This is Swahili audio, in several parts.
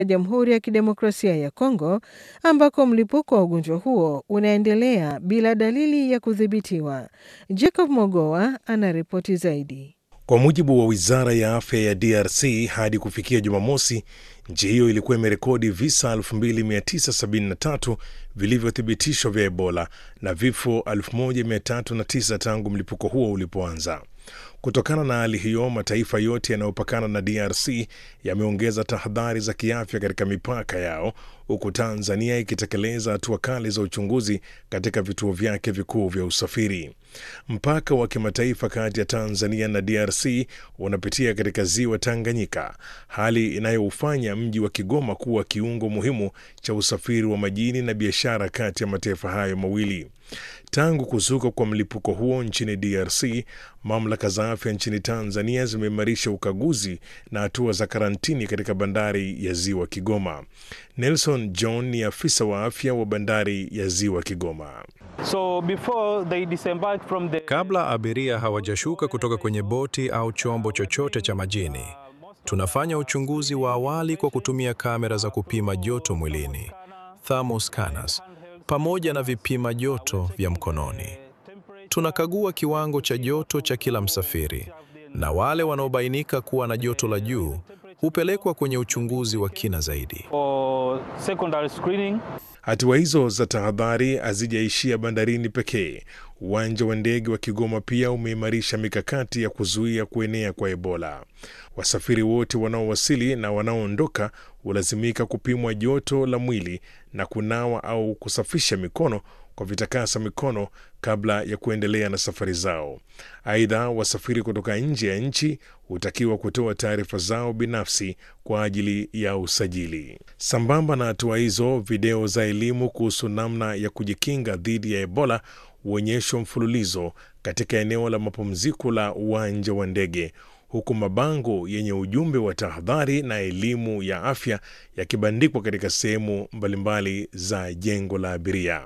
Jamhuri ya Kidemokrasia ya Kongo ambako mlipuko wa ugonjwa huo unaendelea bila dalili ya kudhibitiwa. Jacob Mogoa anaripoti zaidi. Kwa mujibu wa wizara ya afya ya DRC, hadi kufikia Jumamosi, nchi hiyo ilikuwa imerekodi visa 2973 vilivyothibitishwa vya Ebola na vifo 1309 tangu mlipuko huo ulipoanza. Kutokana na hali hiyo, mataifa yote yanayopakana na DRC yameongeza tahadhari za kiafya katika mipaka yao, huku Tanzania ikitekeleza hatua kali za uchunguzi katika vituo vyake vikuu vya usafiri. Mpaka wa kimataifa kati ya Tanzania na DRC unapitia katika ziwa Tanganyika, hali inayoufanya mji wa Kigoma kuwa kiungo muhimu cha usafiri wa majini na biashara kati ya mataifa hayo mawili. Tangu kuzuka kwa mlipuko huo nchini DRC, mamlaka za afya nchini Tanzania zimeimarisha ukaguzi na hatua za karantini katika bandari ya ziwa Kigoma. Nelson John ni afisa wa afya wa bandari ya ziwa Kigoma. So before they disembark from the... Kabla abiria hawajashuka kutoka kwenye boti au chombo chochote cha majini, tunafanya uchunguzi wa awali kwa kutumia kamera za kupima joto mwilini, thermal scanners, pamoja na vipima joto vya mkononi. Tunakagua kiwango cha joto cha kila msafiri, na wale wanaobainika kuwa na joto la juu hupelekwa kwenye uchunguzi wa kina zaidi. or secondary screening. Hatua hizo za tahadhari hazijaishia bandarini pekee. Uwanja wa ndege wa Kigoma pia umeimarisha mikakati ya kuzuia kuenea kwa Ebola. Wasafiri wote wanaowasili na wanaoondoka hulazimika kupimwa joto la mwili na kunawa au kusafisha mikono kwa vitakasa mikono kabla ya kuendelea na safari zao. Aidha, wasafiri kutoka nje ya nchi hutakiwa kutoa taarifa zao binafsi kwa ajili ya usajili. Sambamba na hatua hizo, video za elimu kuhusu namna ya kujikinga dhidi ya Ebola huonyeshwa mfululizo katika eneo la mapumziko la uwanja wa ndege huku mabango yenye ujumbe wa tahadhari na elimu ya afya yakibandikwa katika sehemu mbalimbali za jengo la abiria.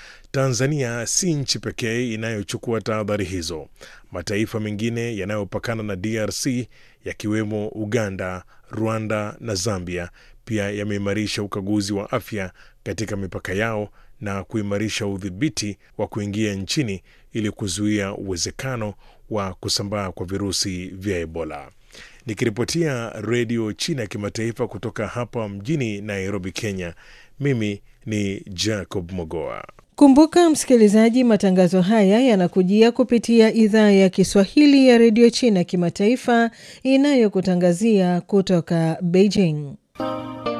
Tanzania si nchi pekee inayochukua tahadhari hizo. Mataifa mengine yanayopakana na DRC yakiwemo Uganda, Rwanda na Zambia pia yameimarisha ukaguzi wa afya katika mipaka yao na kuimarisha udhibiti wa kuingia nchini ili kuzuia uwezekano wa kusambaa kwa virusi vya Ebola. Nikiripotia Redio China ya Kimataifa kutoka hapa mjini Nairobi, Kenya, mimi ni Jacob Mogoa. Kumbuka msikilizaji, matangazo haya yanakujia kupitia idhaa ya Kiswahili ya redio China kimataifa inayokutangazia kutoka Beijing.